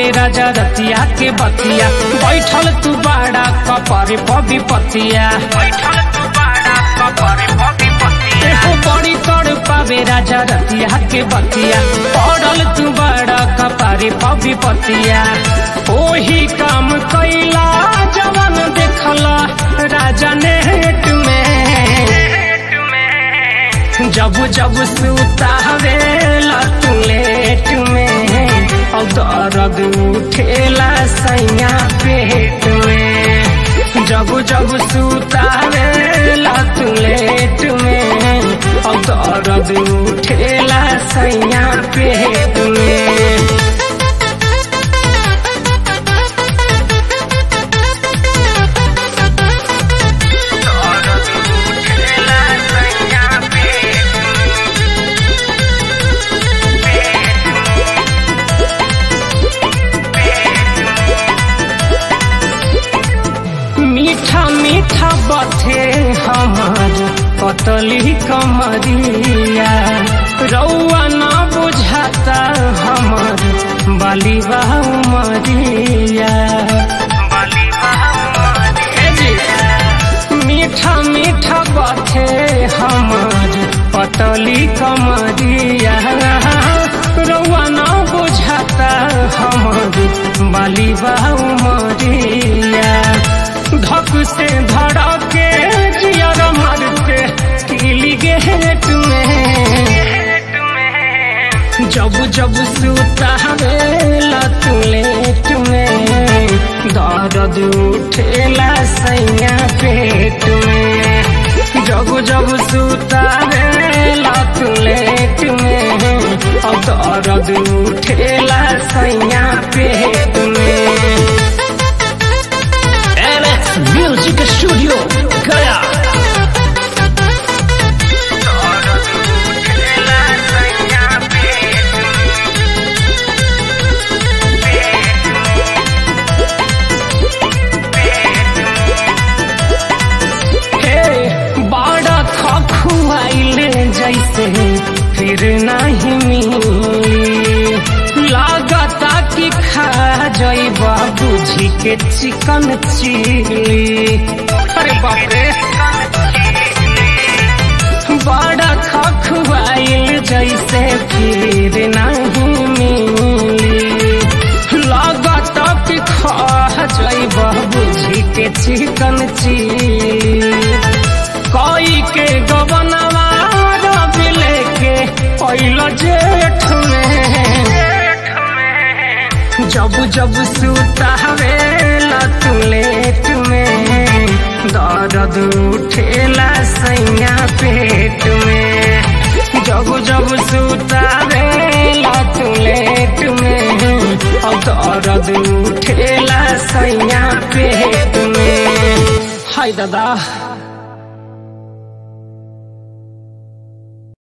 पावे राजा रतिया के बतिया बैठल तू बाड़ा कपर पबी पतिया बैठल तू बाड़ा कपर पबी पतिया एहो बड़ी कर पावे राजा रतिया के बतिया पड़ल तू बाड़ा कपर पबी पतिया ओही काम कैला जवन देखला राजा नेट में जब जब सुतावेला तू लेट में और दर्द उठेला सैया पेट में जब जब सुतावेला तू लेट में और दर्द उठेला सैया पेट में मीठा मीठा बथे हमार पतली कमरिया रौआ न बुझाता हमार बाली मरिया मीठा मीठा बथे हमार पतली कमरिया रौआ न बुझाता हमार बाली मरिया धक से धड़ा के जियर मारते किली गेट में जब जब सुतावेला तू लेट में दर्द उठेला सैया पेट में जब जब सुतावेला तू लेट में और दर्द उठेला सैया पेट में NX Music Studio गया हे बाड़ा खखुआइले जैसे फिर नहीं मिली लागता कि खा जइबा बुझी के चिकन चिली अरे बाप रे बड़ा खखुआइल जैसे फिर नहीं मिली लागता कि खा जइबा बुझी के चिकन चिली कोई के गबनवा रवि लेके पैल जेठ में जब जब सुतावेला तू लेट में दर्द उठेला सैया पेट में जब जब सुतावेला तू लेट में और दर्द उठेला सैया पेट में हाय दादा